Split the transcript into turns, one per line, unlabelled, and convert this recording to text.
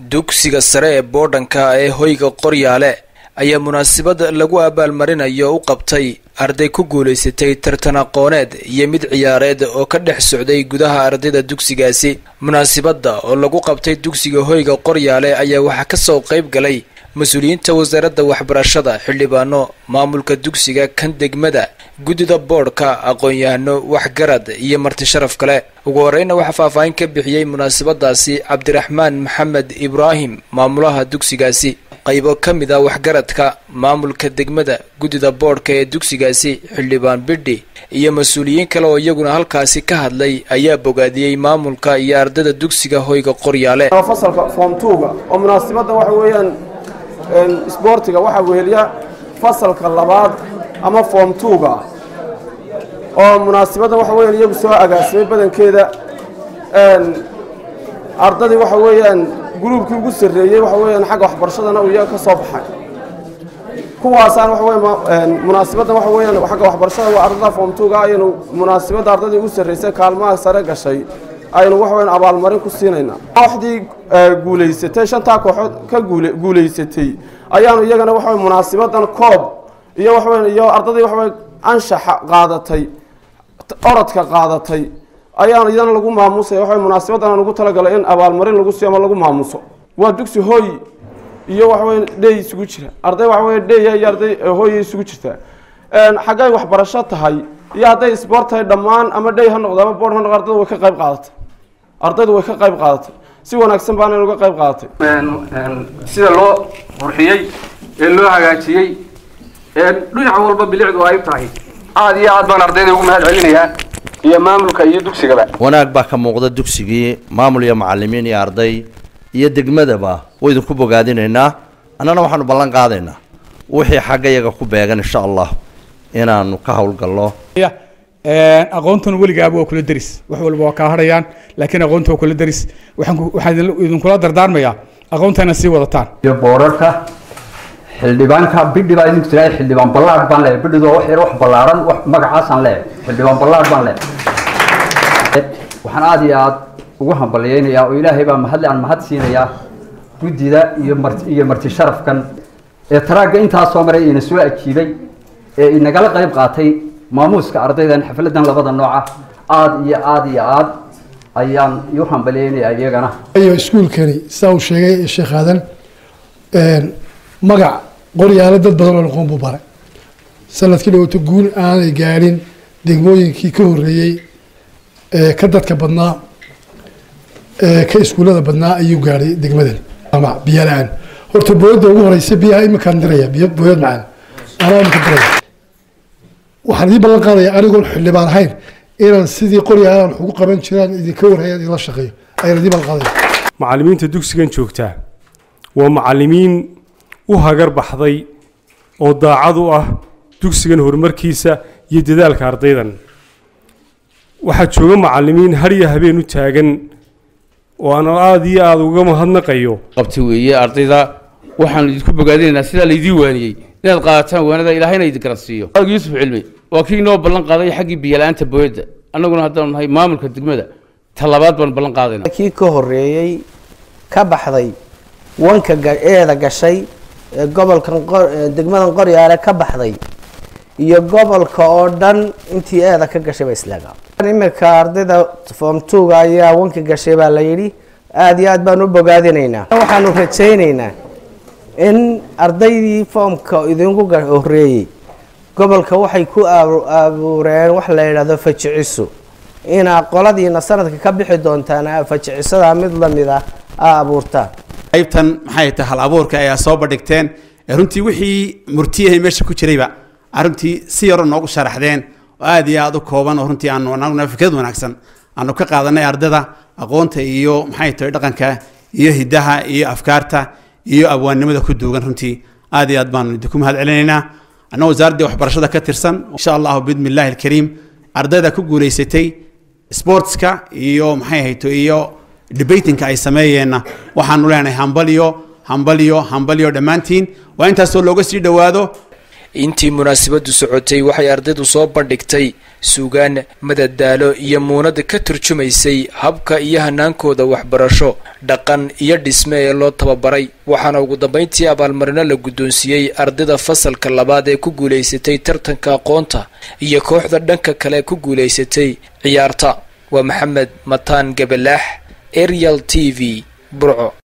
dugsiga sare ee boodhanka ee hoyga qoryaale ayaa munaasabad lagu abaalmarinayo u qabtay arday ku guulaysatay tartan aqooneed iyo mid ciyaareed oo ka dhex socday gudaha ardayda dugsigaasi munaasabadda oo lagu qabtay dugsiga hoyga qoryaale ayaa waxaa kasoo qayb galay mas-uuliyiinta wasaaradda waxbarashada xildhibaano maamulka dugsiga kan degmada guddida boodhka aqoon-yahano waxgarad iyo marti sharaf kale ugu horeyna waxaa faahfaahin ka bixiyey munaasabadaasi cabdiraxmaan maxamed ibraahim maamulaha dugsigaasi qaybo ka mid a waxgaradka maamulka degmada guddida boodhka ee dugsigaasi xildhibaan bidhi iyo mas-uuliyiin kale oo iyaguna halkaasi ka hadlay ayaa bogaadiyey maamulka iyo ardayda dugsiga hoyga qoryaale
fasalka form twoga oo munaasabadda waxa weeyaan isboortiga waxaa weheliya fasalka labaad ama form twoga oo munaasabadda waxa weeyaan iyagu soo agaasimay badankeeda ardadii waxa weeyaan gruubkii ugu sarreeyey waxa weeyaan xagga waxbarashadana uu iyaga ka soo baxay kuwaasaan waxa weeyaan munaasabaddan waxa weeyaan xagga waxbarashada waa ardada form twoga ayaynu munaasabadda ardadii ugu sarreysay kaalmaha sare gashay aynu waxa weeyaan abaalmarin ku siinaynaa kooxdii guulaysatay shantaa kooxood ka guulaysatay ayaanu iyagana waxa weeye munaasabaddan koob iyo waxa weeyaan iyo ardadii waxa weeye anshaxa qaadatay orodka qaadatay ayaanu iyadana lagu maamusaya waxa munaasabaddan aan ugu talagalay in abaalmarin lagu siiyo ama lagu maamuso waa dugsi hooy iyo waxa weeye dhey isugu jira arday waxa weeye dheya iyo arday hooya isugu jirta xaggay waxbarasho tahay iyo hadday isboort tahay dhammaan ama dhey ha noqdo ama boord ha noqdo ardaydu way ka qayb qaadatay ardaydu way ka qayb qaadatay si wanaagsan baana uga qayb qaadatay
sida loo qurxiyey ee loo hagaajiyey dhinac walba bilicdu ay tahay aada iyo aad baan ardayda ugu mahad celinayaa iyo maamulka iyo dugsigaba
wanaag baa ka muuqda dugsigii maamul iyo macalimiin iyo arday iyo degmadaba way idinku bogaadinaynaa annana waxaanu ballan qaadaynaa wixii xagga iyaga ku beegan insha allah inaanu ka howlgalno
aqoontuna weligaaba waa kula deris wax walba waa kaa harayaan laakiin aqoonta waa kula deris waxaan waxaan idinkula dardaarmayaa aqoontana sii wadataan
iyo boorarka xildhibaanka bidhi baa idinku tirahay xildhibaan ballaadh baan leeyahay bidhidu waa wax yar wax ballaaran wax magacaasaan leeyahay xildhibaan ballaadh baan leeyahay waxaan aada iyo aada ugu hambalyeynayaa oo ilaahay baa mahadle aan mahad siinayaa guddida iyo marti iyo marti sharafkan ee taraagga intaa soo maray ina soo ajiibay ee inagala qayb qaatay maamuuska ardaydan xafladan labada nooca aada iyo aada iyo aad ayaan iu hambalyeynayaa iyagana
iyo iskuulkani saa uu sheegay sheekh aadan magac qoryaalo dad badan oo aqoon buu baray sanadkii dhawaato guul aanay gaadhin degmooyinkii ka horreeyey ee ka dadka badnaa ee ka iskuullada badnaa ayuu gaadhay degmadan ama biyo la-aan horta booyadda ugu horeysa biyaha iminkaan diraya biyo booyad macaan anaa iminka diraya waxaan idii ballan qaadaya anigoon xildhibaan ahayn inaan sidii qoryaalaan wax ugu qaban jiraan idinka warhayaan idinla shaqeeyo ayaan idii ballan qaadaya
macallimiinta dugsigan joogtaa waa macallimiin u hagar baxday oo daacad u ah dugsigan horumarkiisa iyo dadaalka ardaydan waxaa jooga macallimiin hadhiyo habeen u taagan oo aan aada iyo aada uga mahadnaqayo
qabti weeye ardayda waxaanu idinku bogaadinaynaa sidaa laydii waaniyey inaad qaadataan waanada ilaahayna idin garansiiyo yuusuf cilmi waa kii inoo ballan qaaday xaggii biyala-aanta booyadda annaguna haddaanu nahay maamulka degmada talabaad baan ballan qaadayna
kii ka horreeyey ka baxday wanka eeda gashay ee gobolkan degmadan qoryaale ka baxday iyo gobolka oo dhan intii eeda ka gashay baa islaagaa iminka ardayda form twoga ayaa wanka gashay baa la yidhi aada iyo aad baan u bogaadinaynaa waxaanu rajaynaynaa in ardaydii foomka idinku horreeyey gobolka waxay ku abuureen wax la yidhahdo fajiciso inaa qoladiina sanadka ka bixi doontaan fajicisada mid lamid ah aa abuurtaan
qaybtan maxay tahay hal abuurka ayaa soo bandhigteen runtii wixii murtiyahay meesha ku jirayba runtii si yaroo noogu sharaxdeen oo aada iyo aada u kooban oo runtii aanu anaguna fikrad wanaagsan aanu ka qaadanay ardada aqoonta iyo maxay tahay dhaqanka iyo hidaha iyo afkaarta iyo abwaannimada ku duugan runtii aada iyo aad baanu idinku mahad celinaynaa anna wasaaraddii waxbarashada ka tirsan insha allahu bidmi illahi alkariim ardayda ku guulaysatay sportska iyo maxay hayto iyo debatingka ay sameeyeenna waxaanu leenahay hambalyo hambalyo hambalyo dhammaantiin waa intaasoo looga sii dhowaado
intii munaasabadu socotay waxay ardaydu soo bandhigtay suugaan madadaalo iyo muunad ka turjumaysay habka iyo hanaankooda waxbarasho dhaqan iyo dhisme ee loo tababaray waxaana ugu dambayntii abaalmarino la guddoonsiiyey ardayda fasalka labaad ee ku guulaysatay tartanka aqoonta iyo kooxda dhanka kale ku guulaysatay ciyaarta waa maxamed mataan gabalaax arial t v burco